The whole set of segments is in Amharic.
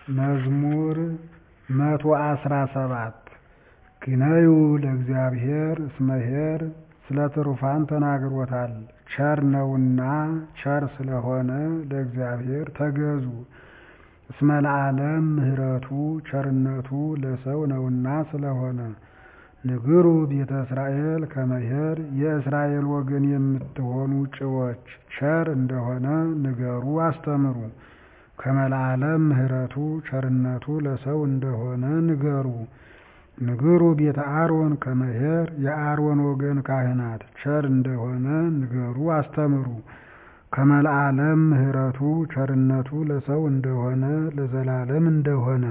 መዝሙር መቶ አስራ ሰባት ግነዩ ለእግዚአብሔር እስመ ኄር ስለ ትሩፋን ተናግሮታል ቸር ነውና ቸር ስለሆነ ለእግዚአብሔር ተገዙ እስመ ለዓለም ምሕረቱ ቸርነቱ ለሰው ነውና ስለሆነ ንግሩ ቤተ እስራኤል ከመ ኄር የእስራኤል ወገን የምትሆኑ ጭዎች ቸር እንደሆነ ንገሩ አስተምሩ ከመ ለዓለም ምሕረቱ ቸርነቱ ለሰው እንደሆነ ንገሩ ንግሩ ቤተ አሮን ከመ ኄር የአሮን ወገን ካህናት ቸር እንደሆነ ንገሩ አስተምሩ ከመ ለዓለም ምሕረቱ ቸርነቱ ለሰው እንደሆነ ለዘላለም እንደሆነ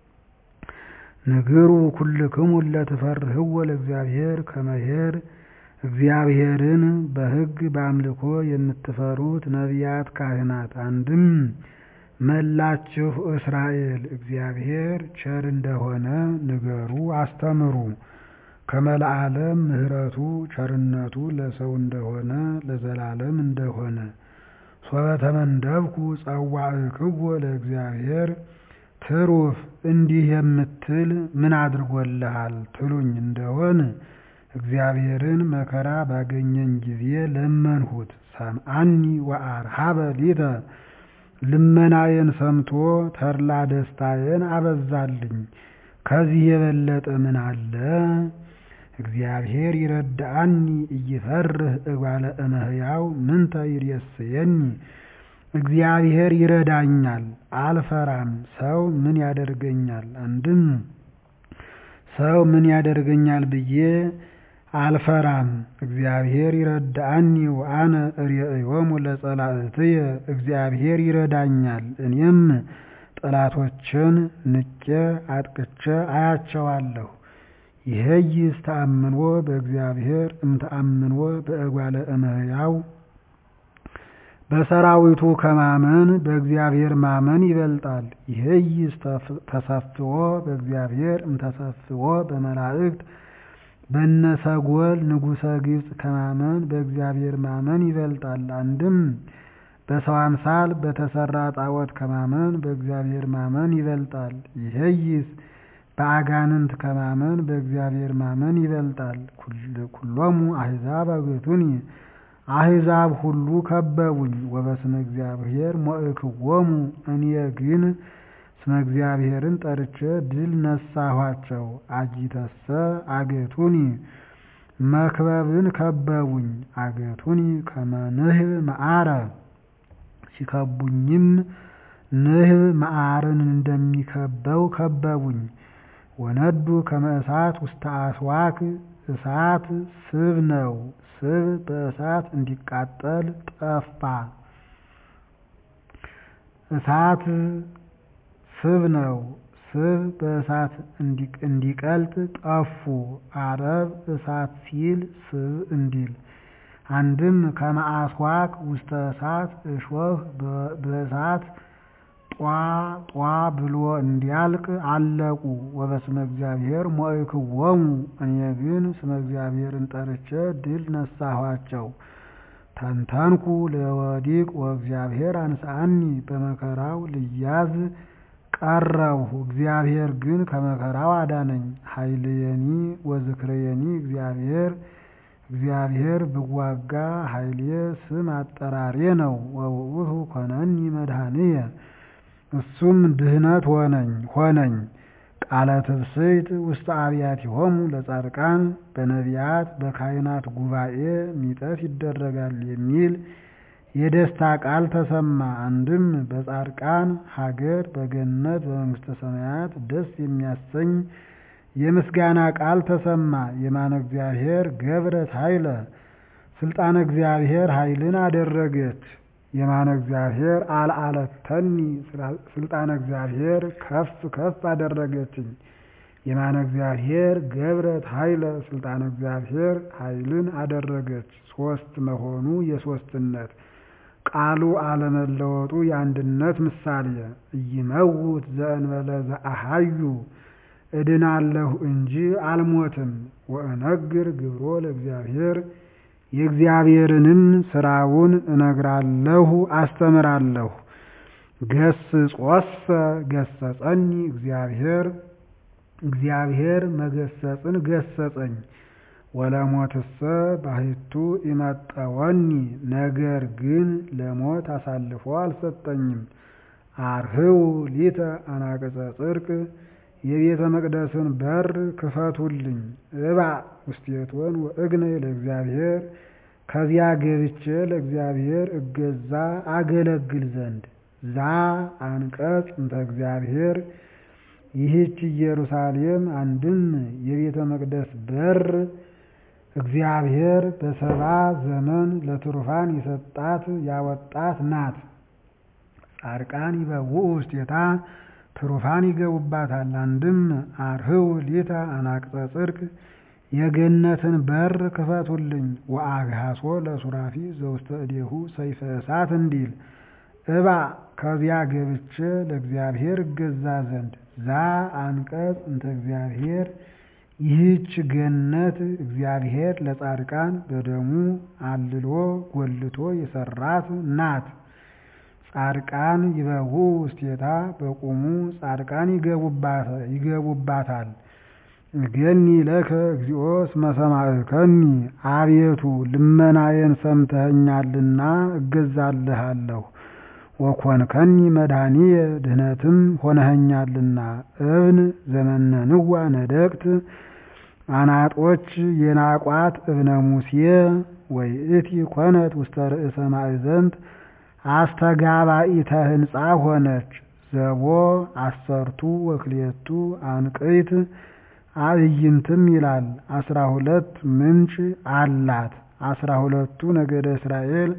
ንግሩ ኩልክሙ እለ ትፈርህዎ ለእግዚአብሔር ከመ ኄር እግዚአብሔርን በሕግ በአምልኮ የምትፈሩት ነቢያት ካህናት አንድም መላችሁ እስራኤል እግዚአብሔር ቸር እንደሆነ ንገሩ አስተምሩ ከመ ለዓለም ምሕረቱ ቸርነቱ ለሰው እንደሆነ ለዘላለም እንደሆነ ሶበ ተመንደብኩ ጸዋዕክዎ ለእግዚአብሔር ትሩፍ እንዲህ የምትል ምን አድርጎልሃል ትሉኝ እንደሆን እግዚአብሔርን መከራ ባገኘኝ ጊዜ ለመንሁት ሰምዓኒ ወአርሃበ ሊተ ልመናዬን ሰምቶ ተድላ ደስታዬን አበዛልኝ ከዚህ የበለጠ ምን አለ እግዚአብሔር ይረዳአኒ ኢይፈርህ እጓለ እመሕያው ምንተ ይሬስየኒ እግዚአብሔር ይረዳኛል አልፈራም ሰው ምን ያደርገኛል አንድም ሰው ምን ያደርገኛል ብዬ አልፈራም እግዚአብሔር ይረዳአኒ ወአነ እሬእዮሙ ለጸላእትየ እግዚአብሔር ይረዳኛል እኔም ጠላቶችን ንቄ አጥቅቼ አያቸዋለሁ ይሄይስ ተአምንዎ በእግዚአብሔር እምተአምንዎ በእጓለ እመሕያው በሰራዊቱ ከማመን በእግዚአብሔር ማመን ይበልጣል። ይሄይስ ተሰፍዎ በእግዚአብሔር እምተሰፍዎ በመላእክት በነሰጎል ንጉሠ ግብፅ ከማመን በእግዚአብሔር ማመን ይበልጣል። አንድም በሰው አምሳል በተሰራ ጣዖት ከማመን በእግዚአብሔር ማመን ይበልጣል። ይሄይስ በአጋንንት ከማመን በእግዚአብሔር ማመን ይበልጣል። ኩሎሙ አሕዛብ አገቱኒ አሕዛብ ሁሉ ከበቡኝ። ወበስመ እግዚአብሔር ሞእክዎሙ እኔ ግን ስመ እግዚአብሔርን ጠርቼ ድል ነሳኋቸው። አጊተሰ አገቱኒ መክበብን ከበቡኝ። አገቱኒ ከመ ንህብ መዓረ ሲከቡኝም ንህብ መዓርን እንደሚከበው ከበቡኝ። ወነዱ ከመ እሳት ውስተ አስዋክ እሳት ስብ ነው። ስብ በእሳት እንዲቃጠል ጠፋ። እሳት ስብ ነው። ስብ በእሳት እንዲቀልጥ ጠፉ። አረብ እሳት ሲል ስብ እንዲል አንድም ከመ አስዋክ ውስተ እሳት እሾህ በእሳት ጧ ጧ ብሎ እንዲያልቅ አለቁ። ወበስመ እግዚአብሔር ሞእክዎሙ እኔ ግን ስመ እግዚአብሔርን ጠርቼ ድል ነሳኋቸው። ተንተንኩ ለወዲቅ ወእግዚአብሔር አንስአኒ በመከራው ልያዝ ቀረብሁ። እግዚአብሔር ግን ከመከራው አዳነኝ። ኃይልየኒ ወዝክርየኒ እግዚአብሔር እግዚአብሔር ብዋጋ ኃይሌ ስም አጠራሬ ነው። ወውእቱ ኮነኒ መድኃኒየ እሱም ድህነት ሆነኝ ሆነኝ። ቃለ ትብስይት ውስተ አብያቲሆሙ ለጻድቃን በነቢያት በካህናት ጉባኤ ሚጠት ይደረጋል የሚል የደስታ ቃል ተሰማ። አንድም በጻድቃን ሀገር በገነት በመንግስተ ሰማያት ደስ የሚያሰኝ የምስጋና ቃል ተሰማ። የማነ እግዚአብሔር ገብረት ኃይለ ስልጣነ እግዚአብሔር ኃይልን አደረገች። የማነ እግዚአብሔር አልዓለተኒ ስልጣነ እግዚአብሔር ከፍ ከፍ አደረገችኝ። የማነ እግዚአብሔር ገብረት ኃይለ ስልጣነ እግዚአብሔር ኃይልን አደረገች። ሶስት መሆኑ የሶስትነት ቃሉ አለመለወጡ የአንድነት ምሳሌ ኢይመውት ዘእንበለ ዘአሃዩ እድናለሁ እንጂ አልሞትም። ወእነግር ግብሮ ለእግዚአብሔር የእግዚአብሔርንም ስራውን እነግራለሁ አስተምራለሁ። ገስጾሰ ገሰጸኒ እግዚአብሔር እግዚአብሔር መገሰጽን ገሰጸኝ። ወለሞትሰ ባሕቱ ኢመጠወኒ ነገር ግን ለሞት አሳልፎ አልሰጠኝም። አርህው ሊተ አናቅጸ ጽድቅ የቤተ መቅደስን በር ክፈቱልኝ። እባዕ ውስቴቶን ወእግነይ ለእግዚአብሔር ከዚያ ገብቼ ለእግዚአብሔር እገዛ አገለግል ዘንድ ዛ አንቀጽ እንተ እግዚአብሔር ይህች ኢየሩሳሌም አንድም የቤተ መቅደስ በር እግዚአብሔር በሰባ ዘመን ለትሩፋን የሰጣት ያወጣት ናት። ጻድቃን ይበውኡ ውስቴታ ትሩፋን ይገቡባታል። አንድም አርህው ሊተ አናቅጸ ጽድቅ የገነትን በር ክፈቱልኝ። ወአግሃሶ ለሱራፊ ዘውስተ እዴሁ ሰይፈ እሳት እንዲል እባዕ ከዚያ ገብቼ ለእግዚአብሔር እገዛ ዘንድ ዛ አንቀጽ እንተ እግዚአብሔር ይህች ገነት እግዚአብሔር ለጻድቃን በደሙ አልሎ ጎልቶ የሰራት ናት። ጻድቃን ይበውኡ ውስቴታ በቁሙ ጻድቃን ይገቡባታል። ገኒ ለከ እግዚኦ እስመ ሰማዕከኒ አቤቱ ልመናዬን ሰምተኸኛልና እገዛልሃለሁ። ወኮንከኒ መድኃኒየ ድህነትም ሆነኸኛልና። እብን ዘመነንዋ ነደቅት አናጦች የናቋት እብነ ሙሴ ወይእቲ ኮነት ውስተ ርእሰ ማእዘንት አስተጋባኢተ ሕንፃ ሆነች። ዘቦ አሰርቱ ወክልኤቱ አንቅይት አዕይንትም ይላል። አስራ ሁለት ምንጭ አላት። አስራ ሁለቱ ነገደ እስራኤል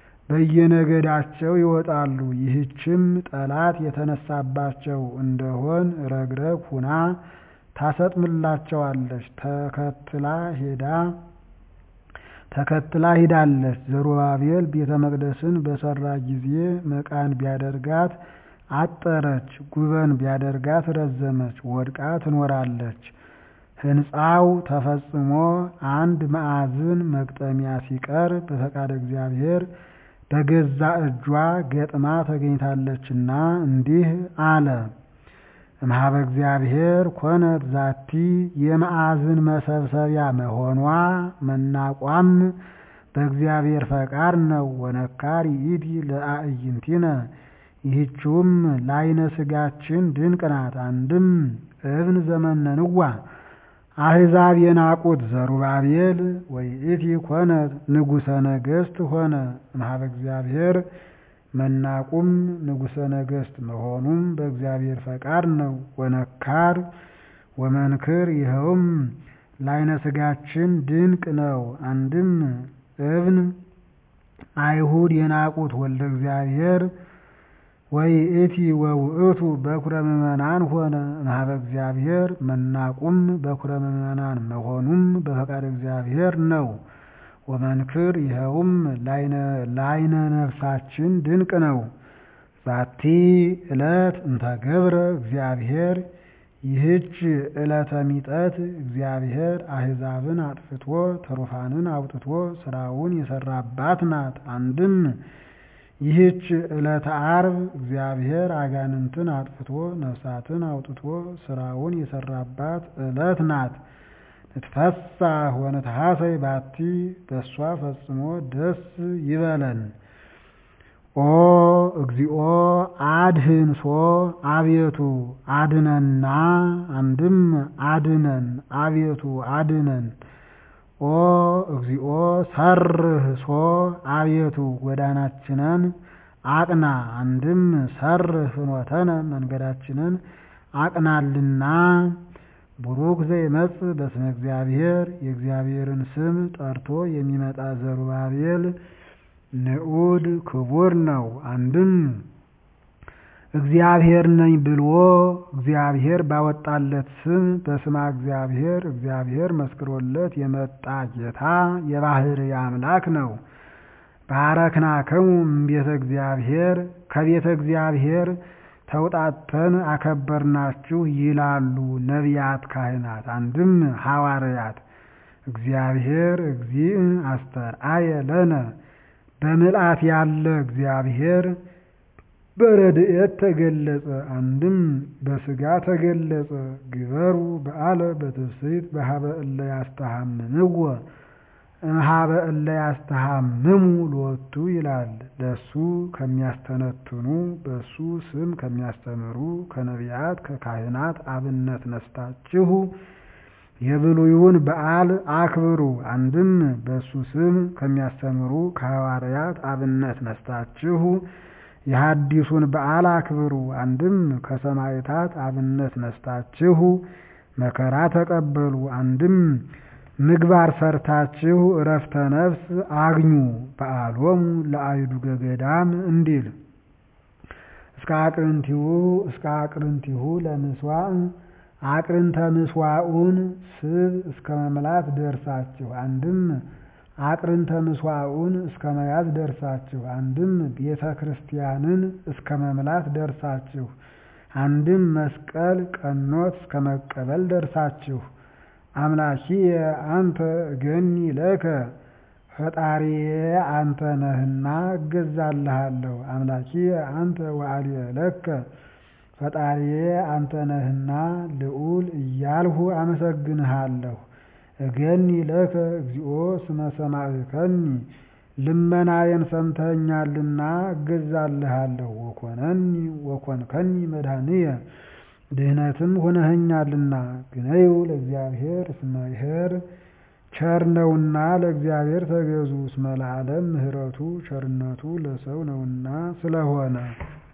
በየነገዳቸው ይወጣሉ። ይህችም ጠላት የተነሳባቸው እንደሆን ረግረግ ሁና ታሰጥምላቸዋለች። ተከትላ ሄዳ ተከትላ ሂዳለች። ዘሩባቤል ቤተ መቅደስን በሰራ ጊዜ መቃን ቢያደርጋት አጠረች፣ ጉበን ቢያደርጋት ረዘመች፣ ወድቃ ትኖራለች። ሕንፃው ተፈጽሞ አንድ ማዕዝን መግጠሚያ ሲቀር በፈቃደ እግዚአብሔር በገዛ እጇ ገጥማ ተገኝታለችና እንዲህ አለ። እምኀበ እግዚአብሔር ኮነት ዛቲ የማዕዝን መሰብሰቢያ መሆኗ መናቋም በእግዚአብሔር ፈቃድ ነው። ወነካር ይእቲ ለአዕይንቲነ ይህችውም ለዓይነ ሥጋችን ድንቅ ናት። አንድም እብን ዘመነንዋ አሕዛብ የናቁት ዘሩባቤል ወይእቲ ኮነት ንጉሠ ነገሥት ሆነ። እምኀበ እግዚአብሔር መናቁም ንጉሠ ነገሥት መሆኑም በእግዚአብሔር ፈቃድ ነው። ወነካር ወመንክር ይኸውም ለዓይነ ሥጋችን ድንቅ ነው። አንድም እብን አይሁድ የናቁት ወልደ እግዚአብሔር ወይእቲ ወውእቱ በኩረ ምእመናን ሆነ። እምኀበ እግዚአብሔር መናቁም በኩረ ምእመናን መሆኑም በፈቃድ እግዚአብሔር ነው። ወመንክር ይኸውም ለዓይነ ነፍሳችን ድንቅ ነው። ዛቲ ዕለት እንተገብረ እግዚአብሔር ይህች ዕለተ ሚጠት እግዚአብሔር አሕዛብን አጥፍቶ ትሩፋንን አውጥቶ ስራውን የሰራባት ናት። አንድም ይህች ዕለተ ዓርብ እግዚአብሔር አጋንንትን አጥፍቶ ነፍሳትን አውጥቶ ስራውን የሰራባት ዕለት ናት። ንትፈሳህ ወንትሐሰይ ባቲ በእሷ ፈጽሞ ደስ ይበለን። ኦ እግዚኦ አድህን ሶ አቤቱ አድነና። አንድም አድነን አቤቱ አድነን። ኦ እግዚኦ ሰርህ ሶ አቤቱ ጎዳናችንን አቅና። አንድም ሰርህ ፍኖተነ መንገዳችንን አቅናልና። ቡሩክ ዘይመጽእ በስመ እግዚአብሔር የእግዚአብሔርን ስም ጠርቶ የሚመጣ ዘሩባቤል ንዑድ ክቡር ነው። አንድም እግዚአብሔር ነኝ ብሎ እግዚአብሔር ባወጣለት ስም በስማ እግዚአብሔር እግዚአብሔር መስክሮለት የመጣ ጌታ የባሕርይ አምላክ ነው። ባረክናክሙ እምቤተ እግዚአብሔር ከቤተ እግዚአብሔር ተውጣተን አከበርናችሁ ይላሉ ነቢያት፣ ካህናት፣ አንድም ሐዋርያት። እግዚአብሔር እግዚእ አስተርአየ ለነ በምልአት ያለ እግዚአብሔር በረድኤት ተገለጸ። አንድም በሥጋ ተገለጸ። ግበሩ በዓለ በትፍስሕት በሀበ እለ ያስተሐምምዎ እምኀበ እለ ያስተሐምሙ ሎቱ ይላል። ለሱ ከሚያስተነትኑ በሱ ስም ከሚያስተምሩ ከነቢያት ከካህናት አብነት ነስታችሁ የብሉዩን በዓል አክብሩ። አንድም በሱ ስም ከሚያስተምሩ ከሐዋርያት አብነት ነስታችሁ የሐዲሱን በዓል አክብሩ። አንድም ከሰማዕታት አብነት ነስታችሁ መከራ ተቀበሉ። አንድም ምግባር ሰርታችሁ እረፍተ ነፍስ አግኙ። በዓሎሙ ለአይዱገ ገዳም እንዲል እስከ አቅርንቲሁ እስከ አቅርንቲሁ ለምስዋዕ አቅርንተ ምስዋዑን ስብ እስከ መምላት ደርሳችሁ። አንድም አቅርንተ ምስዋዑን እስከ መያዝ ደርሳችሁ። አንድም ቤተ ክርስቲያንን እስከ መምላት ደርሳችሁ። አንድም መስቀል ቀኖት እስከ መቀበል ደርሳችሁ። አምላኪየ አንተ እገኒ ለከ ፈጣሪዬ አንተ ነህና እገዛልሃለሁ። አምላኪየ አንተ ወአልየ ለከ ፈጣሪዬ አንተ ነህና ልዑል እያልሁ አመሰግንሃለሁ። እገኒ ለከ እግዚኦ ስመ ሰማዕከኒ ልመናዬን ሰምተኸኛልና እገዛልሃለሁ። ወኮነኒ ወኮንከኒ መድኃኒየ ድህነትም ሆነኸኛልና። ግነዩ ለእግዚአብሔር እስመ ይሔር ቸር ነውና ለእግዚአብሔር ተገዙ። እስመ ለዓለም ምሕረቱ ቸርነቱ ለሰው ነውና ስለሆነ